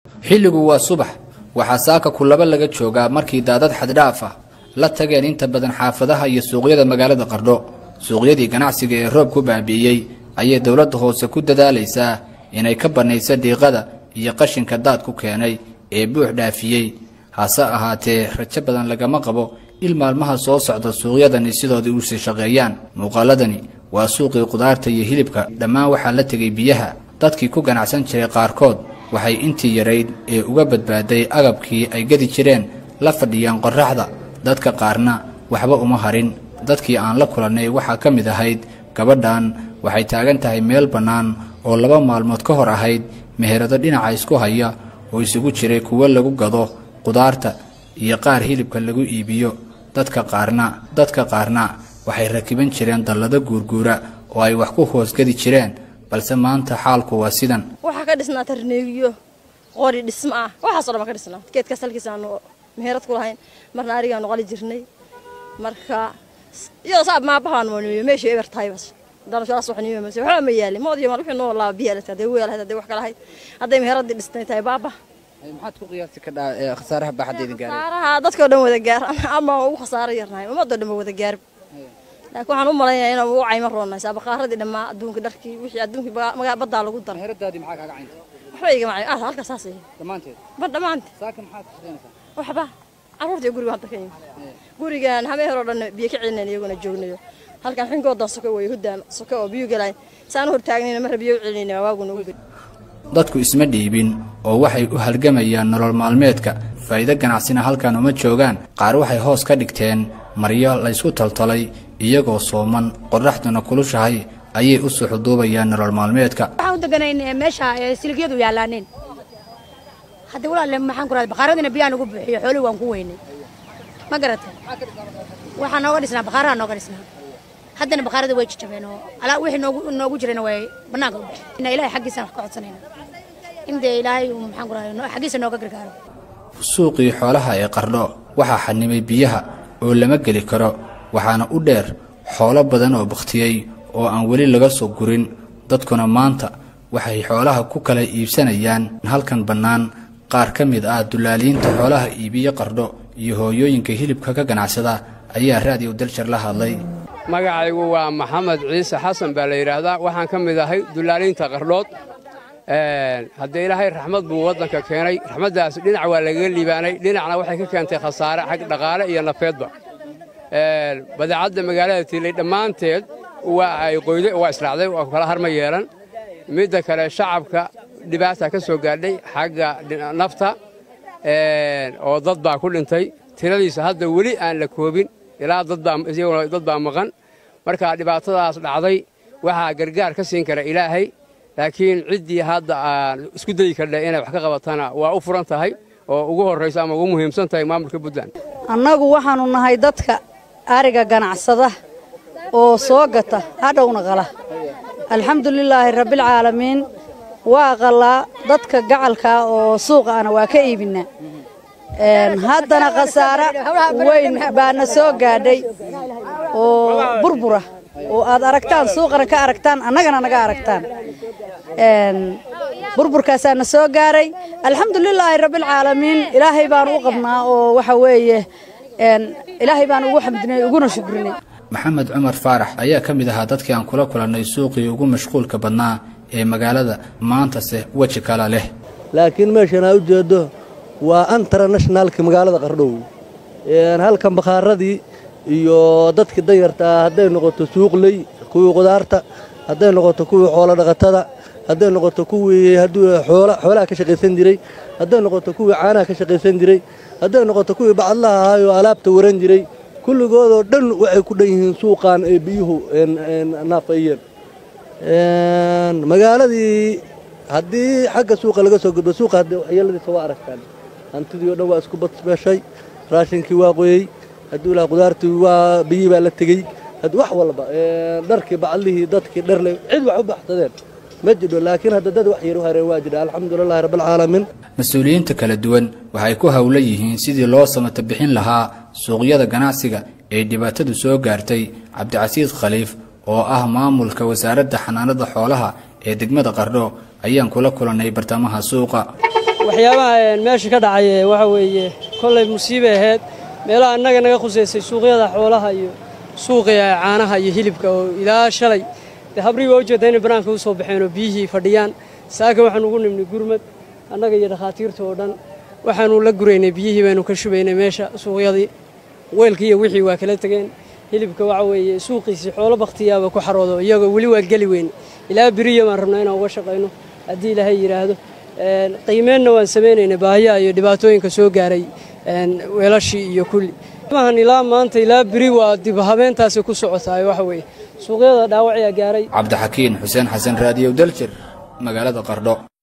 xilligu waa subax waxaa saaka kulaba laga joogaa markii daadad xaddhaaf ah la tageen inta badan xaafadaha iyo suuqyada magaalada qardho suuqyadii ganacsiga ee roob ku baabi'iyey ayay dowladda hoose ku dadaalaysaa inay ka bannayso dhiiqada iyo qashinka daad ku keenay ee buux dhaafiyey hase ahaatee rajo badan lagama qabo il maalmaha soo socda suuqyadani sidoodii u sii shaqeeyaan muuqaaladani waa suuqii qudaarta iyo hilibka dhammaan waxaa la tegay biyaha dadkii ku ganacsan jiray qaarkood waxay intii yarayd ee uga badbaaday agabkii ay gedi jireen la fadhiyaan qorraxda dadka qaarna waxba uma harin dadkii aan la kulannay waxaa ka mid ahayd gabadhan waxay taagan tahay meel bannaan oo laba maalmood ka hor ahayd meherado dhinaca isku haya oo isugu jiray kuwo lagu gado qudaarta iyo qaar hilibka lagu iibiyo dadka qaarna dadka qaarna waxay rakiban jireen dallado guurguura oo ay wax ku hoosgadi jireen balse maanta xaalku waa sidan waxaa ka dhisnaa tarneegiyo qori dhismo ah waxaasoo dhan baa ka dhisnaa geedkaas halkiisa aanu meherad ku lahayn marna arigaanu qali jirnay marka iyadoo saab maabahaanu maniyo meesha eber tahay bas dalashaas wax niyo mase waxba ma yaali mood iyo mal wixii noo laa biya lata hadday weel hadday wax kala ahayd hadday meheradii dhistay tahay baaba maxaad ku qiyaasi kadhaa khasaaraha baaxadda idin gaaray khasaaraha dadkoo dhan wada gaar ama ugu khasaaro yarnahay ummadoo dhan ba wada gaarib laakiin waxaan u malaynayaa inaan ugu cayma roonay saabaqaaradii dhammaa adduunka dharkii wixii adduunkii baddaa lagu daray meheradaadii maxaa kaaga cayntay waxba igama cayn ah halka saas dhammaanteed ba dhammaanti saaka maxaad ka shaqaynaysaa waxba carruurtii guriga hadda ka yimi gurigan habeen hore oo dhan biyo ka celinayn iyaguna joognayo halkan xinkoodan soka weeye huddaan soka oo biyo galayn saan hor taagnayna marra biyo u celinayna waa waaguna ugu geli dadku isma dhiibin oo waxay u halgamayaan nolol maalmeedka faa'iido ganacsina halkan uma joogaan qaar waxay hoos ka dhigteen maryo laysku toltolay iyagoo sooman qorraxduna kulushahay ayay u suxuduubayaan nolol maalmeedka waxaan u deganayn meesha siligyadu yaalaaneen hadda walaale maxaan ku rahay bakaaradina biyaan ugu buuxiyo xoolii waan ku weynay ma garatay waxaa nooga dhisnaa bakaaraha nooga dhisnaa haddana bakaarada way jajabeen oo alaa wixii noogu noogu jirayna way bannaanka u baxeen ina ilaahay xaggiisaan wax ka codsanayna in dee ilaahay uu maxaan ku rahay xaggiisa nooga gargaaro suuqii xoolaha ee qardho waxaa xanimay biyaha oo lama geli karo waxaana u dheer xoolo badan oo bakhtiyey oo aan weli laga soo gurin dadkuna maanta waxay xoolaha ku kala iibsanayaan halkan bannaan qaar ka mid ah dullaaliyiinta xoolaha iibiye qardho iyo hooyooyinka hilibka ka ganacsada ayaa raadiyo daljar la hadlay magacaygu waa maxamed ciise xasan baa la yidhaahdaa waxaan ka mid ahay dullaaliinta qardhood haddee ilaahay raxmad buu waddanka keenay raxmaddaas dhinac waa lagaga liibaanay dhinacna waxay ka keentay khasaare xag dhaqaale iyo nafeedba badeecadda magaalada tiilay dhammaanteed waa ay qoyday waa israacday waa kala harma yeelan midda kale shacabka dhibaata ka soo gaadhay xagga nafta oo dad baa ku dhintay tiradiisa hadda weli aan la koobin ilaa dadbaa dad baa maqan marka dhibaatadaas dhacday waxaa gargaar ka siin kara ilaahay laakiin ciddii hadda aan isku dayi kardha inay wax ka qabatana waa u furan tahay oo ugu horraysa ama ugu muhiimsan tahay maamulka puntland annagu waxaannu nahay dadka ariga ganacsada oo soo gata hadhowna qala alxamdulilaahi rabbilcaalamiin waa qalaa dadka gacalkaa oo suuqaana waa ka iibinnaa haddana khasaare weyn baana soo gaadhay oo burbura oo aad aragtaan suuqana ka aragtaan annagana naga aragtaan burburkaasaana soo gaaray alxamdulilaahi rabbilcaalamiin ilaahay baanu u qabnaa oo waxa weeye ilaahay baanu ugu xamdinay uguna shukrinay maxamed cumar faarax ayaa ka mid ahaa dadkii aan kula kulannay suuqii ugu mashquulka badnaa ee magaalada maantase weji kala leh laakiin meeshan aa u jeeddo waa internationalka magaalada qardhow halkan bakhaaradii iyo dadkii danyartaa hadday noqoto suuqley kuwii qudaarta hadday noqoto kuwii xoolo dhaqatada hadday noqoto kuwii xoolaha ka shaqaysan jiray hadday noqoto kuwii caanaha ka shaqaysan jiray hadday noqoto kuwii bacadlaha ahaayoo alaabta waran jiray kulligoodoo dhan waxay ku dhan yihiin suuqan ee biyuhu naafayeen magaaladii haddii xagga suuqa laga soo gudbo suuqa haddee waxyeeladiisa waa aragtaan hantidii o dhan waa isku badbeeshay raashinkii waa qoyey hadduu ilaha qudaartii waa biyii baa la tegey wax walba dharkii bacadlihii dadkii dharle cid wax u baxsadeen ma jidho laakiin hadda dad wax yar u hareen waa jidha alxamdulilahi rabbilcaalamiin mas-uuliyiinta kala duwan waxay ku howlan yihiin sidii loo samata bixin lahaa suuqyada ganacsiga ee dhibaatadu soo gaartay cabdicasiis khaliif oo ah maamulka wasaaradda xanaanada xoolaha ee degmada qardho ayaan kula kulannay bartamaha suuqa waxyaabaha meesha ka dhacay waxa weeye kollay musiibay ahayd meelaha annaga naga khusaysay suuqyada xoolaha iyo suuqiga caanaha iyo hilibka oo ilaa shalay dee habrihii waa ujeeddaa inay banaanka u soo baxeen oo biyihii fadhiyaan saaka waxaan ugu nimnay gurmad annaga iyo dhakhaatiirta oo dhan waxaanu la guraynay biyihii baynu ka shubaynay meesha suuqyadii weelkii iyo wixii waa kala tegeen hilibka waxa weeye suuqiisii xoolo bakhtiyaaba ku xaroodo iyagoo weli waa geli weyn ilaa beriya baan rabnaa inaan uga shaqayno haddii ilaahay yidhaahdo qiimeenna waan samaynaynay baahiyaha iyo dhibaatooyinka soo gaaray weelashii iyo kulli mahan ilaa maanta ilaa beri waa dib habeentaasi ku socotaay waxa weeye suuqyada dhaawacayaa gaaray cabdixakiin xuseen xasan raadiyow daljir magaalada qardho